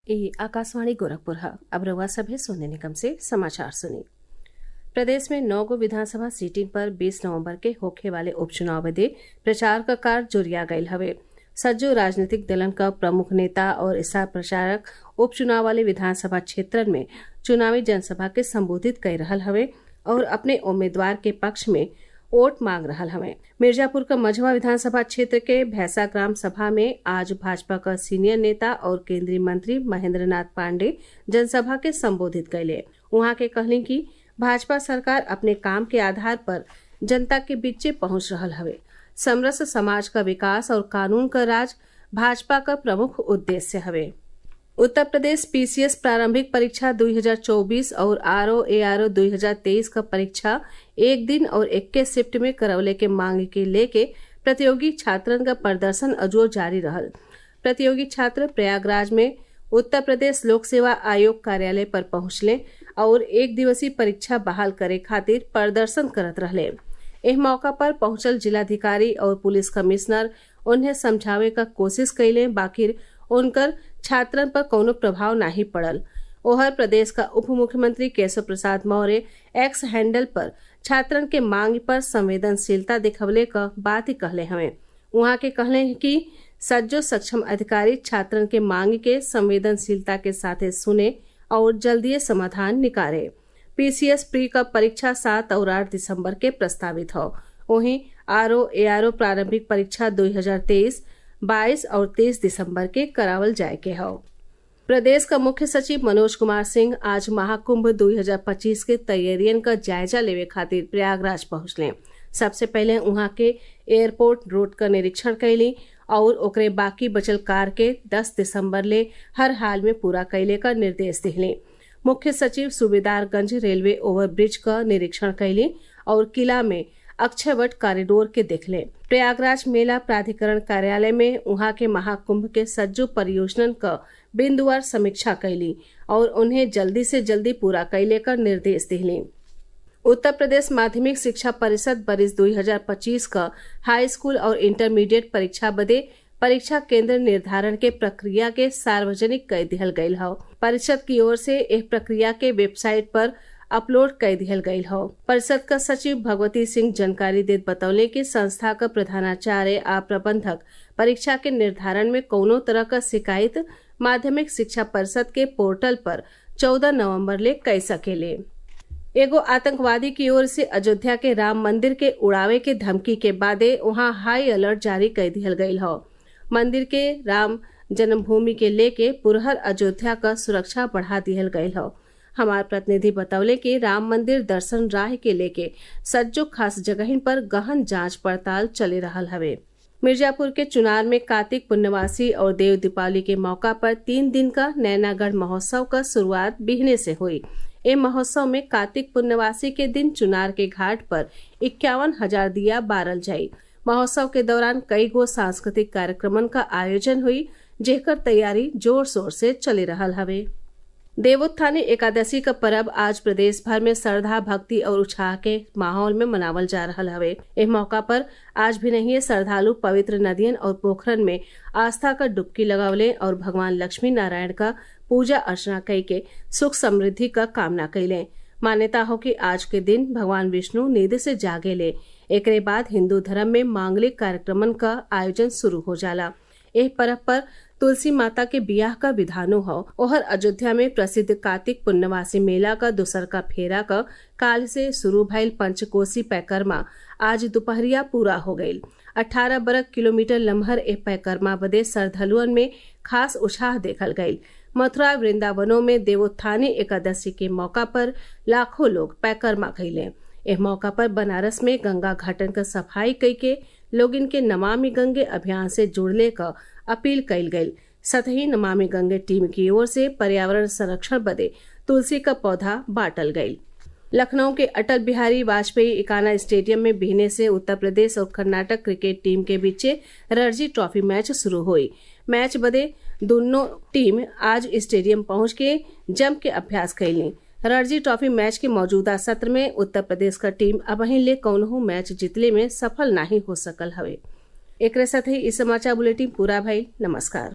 ये आकाशवाणी गोरखपुर है अब रउआ सभे सोने निगम से समाचार सुनी प्रदेश में नौ गो विधानसभा सीटिंग पर 20 नवंबर के होखे वाले उपचुनाव बदे प्रचार क कार्य जोरिया गयल हवे सज्जो राजनीतिक दलन क प्रमुख नेता और स्टार प्रचारक उपचुनाव वाले विधानसभा क्षेत्रन में चुनावी जनसभा के संबोधित कर रहल हवे और अपने उम्मीदवार के पक्ष में वोट मांग रहल हवे मिर्जापुर क मझवा विधानसभा क्षेत्र के भैंसा ग्राम सभा में आज भाजपा क सीनियर नेता और केंद्रीय मंत्री महेंद्र नाथ पांडे जनसभा के संबोधित कैले उहाँ के कहली कि भाजपा सरकार अपने काम के आधार पर जनता के बीचे पहुंच रहल हवे समरस समाज का विकास और कानून का राज भाजपा का प्रमुख उद्देश्य हवे उत्तर प्रदेश पीसीएस प्रारंभिक परीक्षा 2024 और R O A R O दो का परीक्षा एक दिन और इक्कीस शिफ्ट में करवले के मांग के लेके प्रतियोगी छात्रन का प्रदर्शन अजो जारी रहल प्रतियोगी छात्र प्रयागराज में उत्तर प्रदेश लोक सेवा आयोग कार्यालय पर पहुंचले और एक दिवसीय परीक्षा बहाल करे खातिर प्रदर्शन करत रहले एह मौका पर पहुंचल जिलाधिकारी और पुलिस कमिश्नर उन्हें समझावे का कोशिश कैले बाकिर उनकर छात्रन पर कौनो प्रभाव नहीं पड़ल ओहर प्रदेश का उप मुख्यमंत्री केशव प्रसाद मौर्य एक्स हैंडल पर छात्रन के मांग पर संवेदनशीलता दिखवले क बात ही कहले हवे उहाँ के कहले कि सज्जो सक्षम अधिकारी छात्रन के मांग के संवेदनशीलता के साथे सुने और जल्दी समाधान निकाले पीसीएस प्री का परीक्षा सात और आठ दिसंबर के प्रस्तावित हो वहीं R O A R O प्रारंभिक परीक्षा 2023 22 और 23 दिसंबर के करावल जाए के हो प्रदेश का मुख्य सचिव मनोज कुमार सिंह आज महाकुंभ 2025 के तैयारियन का जायजा लेवे खातिर प्रयागराज पहुंचले सबसे पहले वहां के एयरपोर्ट रोड का निरीक्षण कैली और ओकरे बाकी बचल कार के 10 दिसंबर ले हर हाल में पूरा कैले का निर्देश दिले मुख्य सचिव सूबेदारगंज रेलवे ओवरब्रिज का निरीक्षण कैली और किला में अक्षयवट कॉरिडोर के देखले प्रयागराज मेला प्राधिकरण कार्यालय में वहां के महाकुंभ के सज्जो परियोजनन का बिंदुवार समीक्षा कैली और उन्हें जल्दी से जल्दी पूरा कैले का निर्देश दिले उत्तर प्रदेश माध्यमिक शिक्षा परिषद बरिस 2025 का हाई स्कूल और इंटरमीडिएट परीक्षा बदे परीक्षा केंद्र निर्धारण के प्रक्रिया के सार्वजनिक कर दिहल गयल हौ परिषद की ओर से एक प्रक्रिया के वेबसाइट पर अपलोड कर दिहल गयल हौ परिषद का सचिव भगवती सिंह जानकारी देत बतौले कि संस्था का प्रधानाचार्य आ प्रबंधक परीक्षा के निर्धारण में कौनो तरह का शिकायत माध्यमिक शिक्षा परिषद के पोर्टल पर 14 नवंबर ले कह सकेले एगो आतंकवादी की ओर से अयोध्या के राम मंदिर के उड़ावे के धमकी के बादे वहां हाई अलर्ट जारी कर दिहल गयल हौ मंदिर के राम जन्मभूमि के लेके पुरहर अयोध्या का सुरक्षा बढ़ा दिहल गयल हौ हमार प्रतिनिधि बतौले कि राम मंदिर दर्शन राह के लेके सज्जो खास जगहिन पर गहन जांच पड़ताल चले रहल हवे मिर्जापुर के चुनार में कार्तिक पुण्यवासी और देव दीपावली के मौका पर तीन दिन का नैनागढ़ महोत्सव का शुरुआत बिहने से हुई ए महोत्सव में कार्तिक पुण्यवासी के दिन चुनार के घाट पर इक्यावन हजार दिया बारल जाई महोत्सव के दौरान कई गो सांस्कृतिक कार्यक्रमन का आयोजन हुई जेकर तैयारी जोर शोर से चले रहल हवे देवोत्थानी एकादशी का पर्व आज प्रदेश भर में श्रद्धा भक्ति और उत्साह के माहौल में मनावल जा रहा हवे इस मौका पर आज भी नहीं श्रद्धालु पवित्र नदियन और पोखरन में आस्था का डुबकी लगावले और भगवान लक्ष्मी नारायण का पूजा अर्चना कई के सुख समृद्धि का कामना कैले मान्यता हो कि आज के दिन भगवान विष्णु नींद से जागेले एक बाद हिंदू धर्म में मांगलिक कार्यक्रमन का आयोजन शुरू हो जाला एह पर्व पर तुलसी माता के बियाह का विधानो हो ओहर अयोध्या में प्रसिद्ध कार्तिक पुण्यवासी मेला का दोसर का फेरा का काल से शुरू भइल पंचकोसी पैकरमा आज दोपहरिया पूरा हो गयी अठारह बरक किलोमीटर लम्हर ए पैकरमा बदे श्रद्धालुअन में खास उत्साह देखल गयी मथुरा वृंदावनों में देवोत्थानी एकादशी के मौका पर लाखों लोग पैकरमा कैले एह मौका पर बनारस में गंगा घाटन का सफाई कई के लोग इनके नमामि गंगे अभियान से जुड़ले का अपील कइल गयी सतही नमामि गंगे टीम की ओर से पर्यावरण संरक्षण बदे तुलसी का पौधा बांटल गयी लखनऊ के अटल बिहारी वाजपेयी इकाना स्टेडियम में बिहने से उत्तर प्रदेश और कर्नाटक क्रिकेट टीम के बीचे रणजी ट्रॉफी मैच शुरू हुई मैच बदे दोनों टीम आज स्टेडियम पहुंच के जम के अभ्यास कैली रणजी ट्रॉफी मैच के मौजूदा सत्र में उत्तर प्रदेश का टीम अब ले कौनहू मैच जीतले में सफल नहीं हो सकल हवे एक साथ ही इस समाचार बुलेटिन पूरा भइल नमस्कार